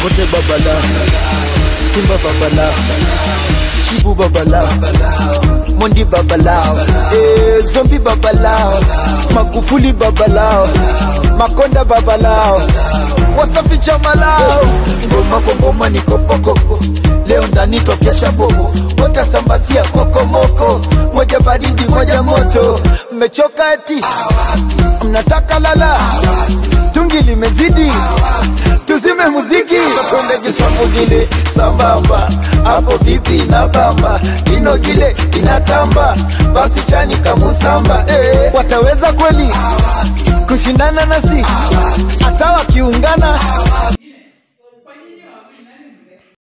dangote babala simba babala chibu babala mondi babalao eh, zombi babalao magufuli babalao makonda babalao wasafi chamalao ngoma kwa ngoma ni kopokoko leo ndani tokesha bobo watasambazia kokomoko moja baridi moja moto mmechoka eti mnataka lala tungi limezidi tuzime muziki twende kisambugile sambamba hapo vipi na bamba ino gile inatamba basi chani kamusamba eh, wataweza kweli kushindana nasi hata wakiungana